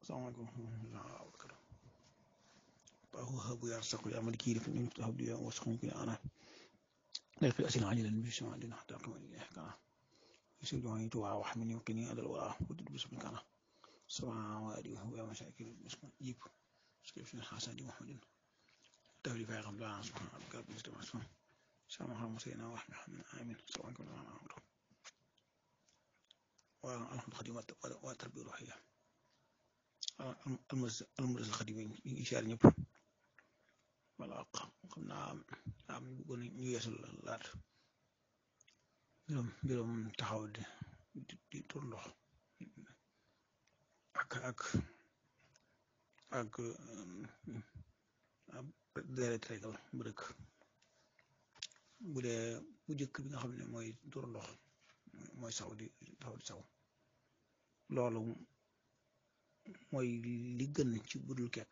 salaamaaleykum wa rahmatulah baaxu xabu yaar saqu yaa maliki def ñu taxaw di wax sax ñu ana لا في أسئلة عاجلة بسم عندنا حتى أقوم إليه كان يسير جواني توعى وحمني وكني أدل وراء ودد بسم كان سبعة وادي وهو مشاكل بسم جيب سكيف حسن دي محمد تولي في غم لا سبحان ربك رب العزة عما يصفون سلام على المرسلين ورحمة الله آمين سواء كنا معنا أمره والحمد الخدمة والتربية الروحية المدرسة الخديمين يشار ñëpp wala xam naa am ñu bëggoon ñu yeesul laat mbirum mbirum taxaw di di tur ndox ak ak ak deret regal bu dëkk bu dee bu jëkk bi nga xam ne mooy tur ndox mooy saw di taxaw di saw loolu mooy li gën ci budul kekk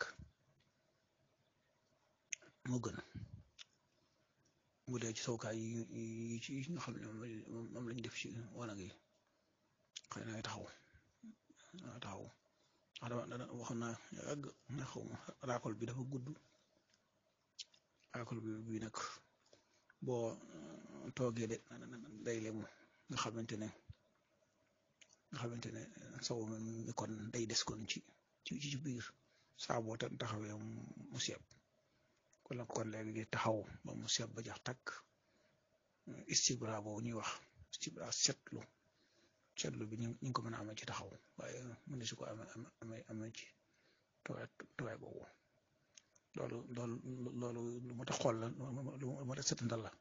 moo gën bu dee ci sawkaay yi ci nga xam ne moom lañ def ci wanag yi xëy na taxaw taxaw wax dama waxoon naa yàgg na xaw ma raakol bi dafa gudd raakol bi bi nag boo toogee de day lemu nga xamante ne nga xamante ne saw mi kon day des kon ci ci ci biir saa boo taxawee mu seeb kon kon léegi taxaw ba mu seeb ba jax takk istibra boobu ñuy wax istibra setlu setlu bi ñu ngi ko mën a amee ci taxaw waaye mën su ko amee amee amee ci tawaay tawaay boobu loolu loolu loolu lu ma tax xool la lu ma tax setandal la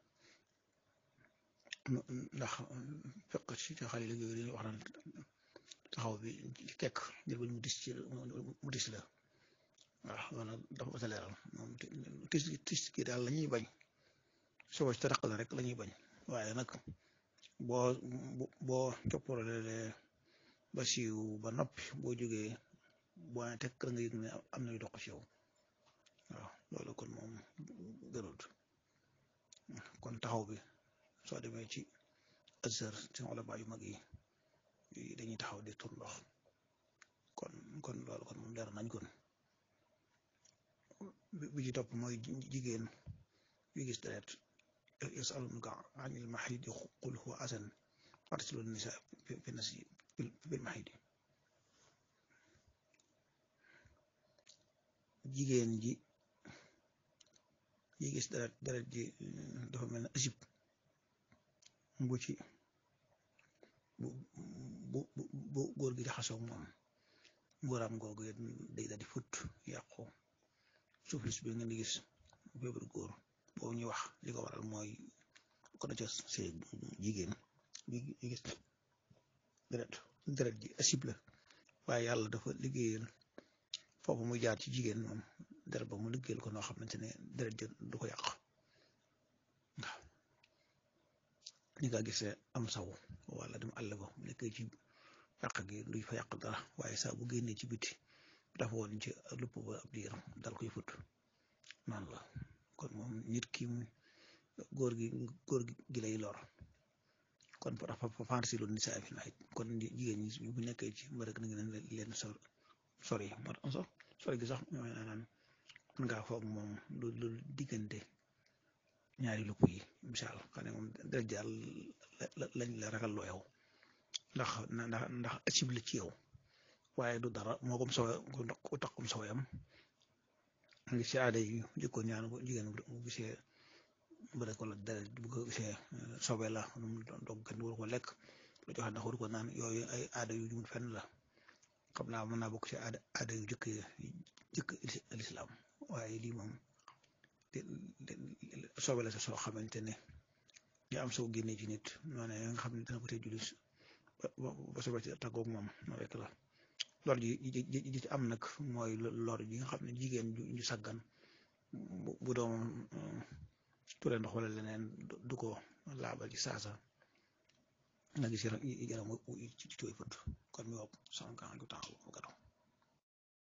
ndax fekk ci xale yi léegi wax naan taxaw bi kekk jël mu dis ci mu dis la waaw loolu dafa ba sa leeral moom tis tis gi daal la ñuy bañ soo ci taraq la rek la ñuy bañ waaye nag boo boo copporale ba siiw ba noppi boo jógee boo ne tekk la nga yëg ne am na yu dox ci yow waaw loolu kon moom gënut kon taxaw bi soo demee ci azhar ci ulama yu mag yi dañuy taxaw di tur ndox kon kon loolu kon moom leer nañ kon bi ci topp mooy jigéen yu gis deret yasalunaka anil mahidi qul huwa asan farsilu nisa fi nasi bil mahidi jigéen ji yi gis deret deret ji dafa mel ne asib bu ci bu bu bu góor gi jaxasoo moom ngóoram googu day daal di fut yàqu suflis bi ngeen di gis feebar góor boobu ñuy wax li ko waral mooy ko da ca see jigéen bi gis deret deret ji asib la waaye yàlla dafa liggéeyal foofu muy jaar ci jigéen moom deret ba mu liggéeyal ko noo xamante ne deret ji du ko yàq waaw ni nga gisee am saw wala dem àll ba mu nekkee ci yàq gi duy fa yàq dara waaye saa bu génnee ci biti dafa woon ci lupp ba ab diir dal koy fut noonu la kon moom nit ki góor gi góor gi lay lor kon dafa fansi lu ni saa fi naxit kon jigéen ñi bu nekkee ci mbir rek na ngeen leen sor sori moo tax sax sori gi sax ñooy naan mën ngaa foog moom lu lu diggante ñaari lupp yi misaal xam ne moom deret jàll lañ la ragal loo yow ndax ndax ndax asib la ci yow waaye du dara moo kom sowe ku takkum soweyam ngi ci aada yi jëkkoon ñaan ko jigéen bu gisee mbërek wala deret bu ko gisee sobe la dog kenn waru ko lekk lu joxe ndax waru ko naan yooyu ay aada yu ñu fenn la xam naa mën naa bokk ci aada aada yu jëkk jëkk lislaam waaye lii moom sobe la sa soo xamante ne ñu am soo génnee ci nit noonu nga xam ne dana ko tey julis ba sobe ci tàggoog moom no rek la lor ji ji ci am nag mooy lor ji nga xam ne jigéen ju saggan bu doom ture ndox wala leneen du ko laabal ci saasa nga gis yaram yaram ci tooy fët kon mi wopp sankan gu temps bu gato